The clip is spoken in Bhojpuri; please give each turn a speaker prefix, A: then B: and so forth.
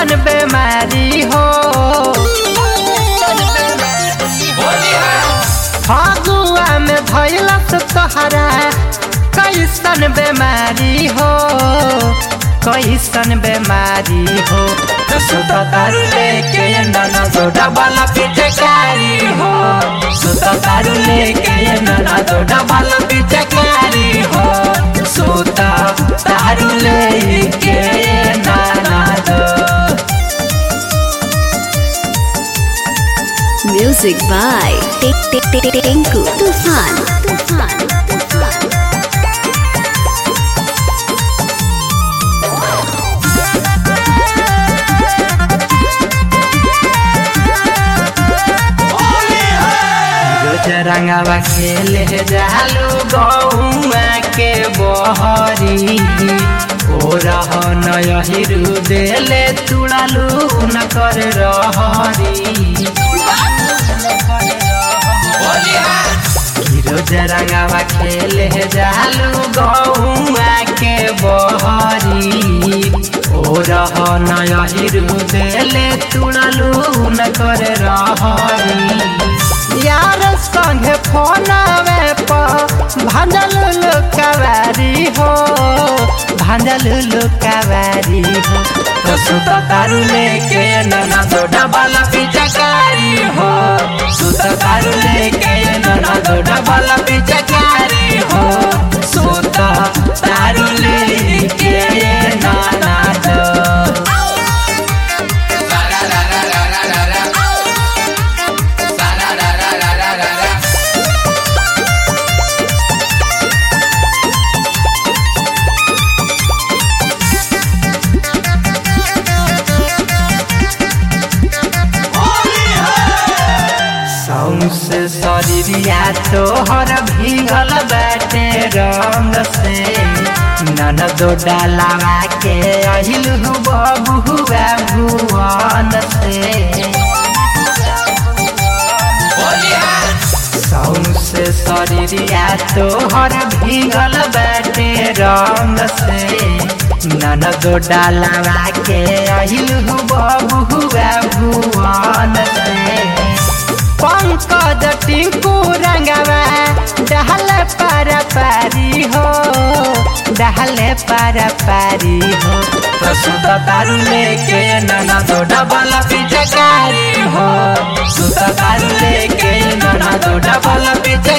A: कैसन बेमारी हो फगुआ में धैलस तोहरा कैसन बेमारी हो कैसन बेमारी हो सुत तारू लेके नना दो डबल पिचकारी हो सुत तारू लेके नना दो डबल पिचकारी हो सुत तारू लेके नना दो
B: Music by Tinku Tufan. Tufan. Tufan.
A: रोज रंगवा खेले जालू गौआ के बहरी ओ रह नहिरु देले तुड़ालू न कर रहरी रोज रंगवा खेले जालू गौआ के बहरी ओ रह नहिरु देले तुड़ालू न कर रहरी यार संगे फोनवे पर भांजल लुकवारी हो भांजल लुकवारी हो तो सुत तारू लेके नना दो डबल पिचकारी हो सुत तारू लेके नना दो डबल पिचकारी हो सुत तारू लेके नना दो सौंसे शरीरिया तोहर भीगल बाटे रंग से नन दो डालावा के अहिलु बबुआ भुवन से सौंसे शरीरिया तोहर भीगल बाटे रंग से नन दो डालावा के अहिलु बबुआ भुवन से पंकज टिंकू रंगवा डहल पर पारी हो डहल पर पारी हो तो सुत तारू लेके नना दो डबल पिचकारी हो सुत तारू लेके नना दो डबल पिचकारी